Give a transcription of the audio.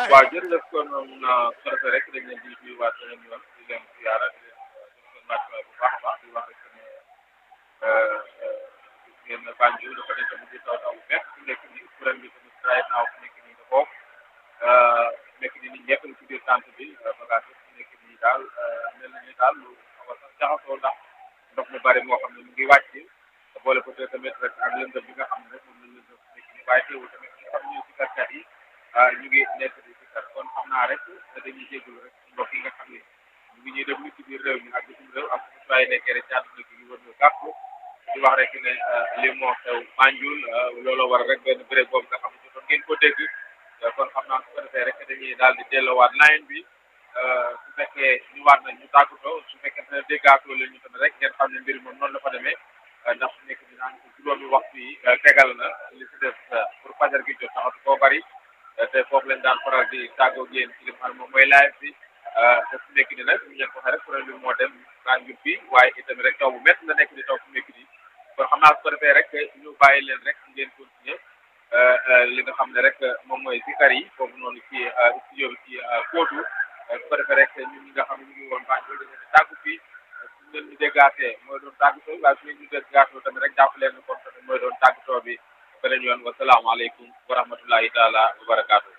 waaw jërëjëf kon su ko rek dañ leen di nuyuwaat beneen yoon di leen ziyaara di leen information bu baax a baax di wax rek ne ngeen Banjul dafa nekk tamit di taw taw bu bees fu nekk nii kuréel bi tamit right now fu nekk nii nga bokk nekk nii nit ñëpp ci biir tànt bi bagage fu nekk nii daal mel na ni daal lu xaw a sax jaxasoo ndax ndox mu bari moo xam ne mu ngi wàcc boole ko tamit rek ak lëndëm bi nga xam ne rek moom la lëndëm fu nekk nii waaye teewul tamit ñi nga xam ne ñoo si karkat yi ñu ngi nekk di si kar kon xam naa rek dañuy jégalu rek mbokk yi nga xam ne ñu ngi ñuy déglu ci biir réew mi ak bitim réew ak su waay nekkee rek ci àdduna gi ñu wër ñu gàpp di wax rek ne li moo xew Banjul looloo war rek benn béréb boobu nga xam ne jotoon ngeen ko dégg kon xam naa su ko defee rek dañuy daal di delloowaat line bi su fekkee ñu waat nañ ñu tàggatoo su fekkee ne déggaatoo leen ñu tamit rek ngeen xam ne mbir moom noonu la fa demee ndax su nekk dinaa ko juróomi waxtu yi tegal na li si des pour fajar gi jot taxatu koo bari te foofu leen daan faral di tàggoo yéen ci li nga xam ne moom mooy live bi te su nekk ni nag ñu leen ko waxee rek kuréel bi moo dem Banjul bi waaye itamit rek taw bu métti la nekk di taw fu nekk nii kon xam naa su ko defee rek ñu bàyyi leen rek ngeen continuer li nga xam ne rek moom mooy zikar yi foofu noonu ci studio bi ci kóotu su ko defee rek ñun ñi nga xam ne ñu ngi woon Banjul dañu leen tàggu fii su ngeen ñu déggaatee mooy doon tàggatoo waaye su ngeen ñu déggaatoo tamit rek jàpp leen kon tamit mooy doon tàggatoo bi beneen yoon wasalaamaaleykum wa rahmatullahi taala wa barakaatu